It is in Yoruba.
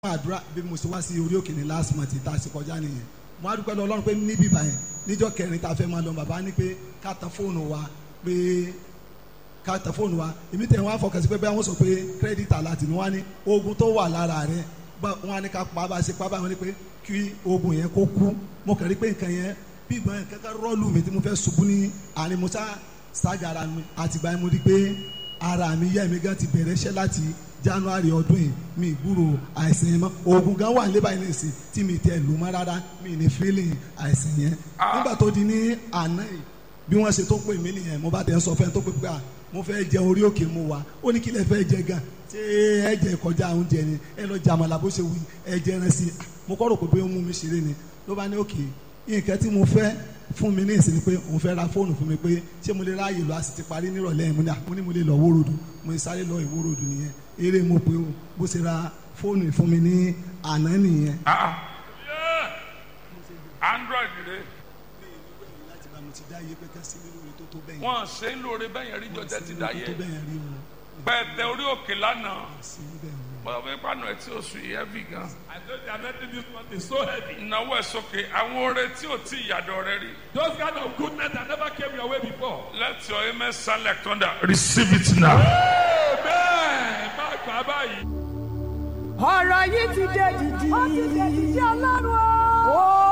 àdúrà bí mo ṣe wá sí orí òkè ní last month tá a ṣe kọjá nìyẹn mo á dúpẹ́ lọ ọlọ́run pé níbí báyẹn níjọ́ kẹrin tá a fẹ́ máa lọ bàbá ní pé ká tan fóònù wa pé ká tan fóònù wa èmi tẹ̀ wọ́n á fọkàn sí pé bẹ́ẹ̀ wọ́n sọ pé credit alert ni wọ́n á ní oògùn tó wà lára rẹ̀ wọ́n á ní ká pa bá a ṣe pa báyìí wọ́n ní pé kí oògùn yẹn kó kú mo kàn rí pé nǹkan yẹn bí ìgbọ́n yẹn kankan rọ́ọ̀lù mi tí mo fẹ́ ṣubú ní àárín mo sá ságara mi àtìgbà yẹn mo rí pé ara mi yẹ́ mi gan ti bẹ̀rẹ̀ iṣẹ́ láti january ọdún yìí mi gbúrò àìsàn yẹn mọ́ oògùn gan wà nílẹ̀ báyìí nìsín tí mi tẹ lù mọ́ rárá mi ní feeling àìsàn yẹn nígbà tó di ní àná yìí bí wọ́n ṣe tó pè mí nìyẹn mo bá tẹ̀ ń sọ fẹ́ tó pè pé à mo fẹ́ jẹ orí òkè mu wa ó ní kí lẹ fẹ́ jẹ gan ṣé ẹ jẹ kọjá oúnjẹ ni ẹ lọ jàmàlà bó ṣe wù ẹ jẹ ẹran sí i mo kọ́ rò pé bóyá ó mú mi ṣeré ni ló bá ní òkè nǹkan tí mo fẹ́ fún mi ní ìsinmi pé òun fẹ́ ra fóònù fún mi pé ṣé mo lè ráàyè lọ a sì ti parí nírọ̀lẹ́ yẹn mo ní àpò ní mo lè lọ wórodù mo sáré lọ ìwórodù nìyẹn eré mo pé o bó ṣe ra fóònù fún mi ní àná nìyẹn. android rẹ láti bá mo ti dá iye pé ká sí nínú orin tó tó bẹ́yẹn. wọn ṣe ń lóore bẹyẹn rí jọjẹ ti dá tó yẹ bẹ́yẹn rí o pẹtẹ orí òkè lánàá sí bẹ́ẹ̀ ni. bọ́dọ̀ bí pàánù ẹ̀ tí ó sùn yìí heavy gan. I know they are making this month is so heavy. ìnáwó ẹ̀ sókè àwọn oore tí ò tí ìyàdọ̀ rẹ rí. Those kind of goodness that never came your way before. let your amen sound like thunder receive it now. Amen. Má gbà báyìí. ọ̀rọ̀ yìí ti dé dìdì. ó ti dé dìdì ọlọ́run o. ó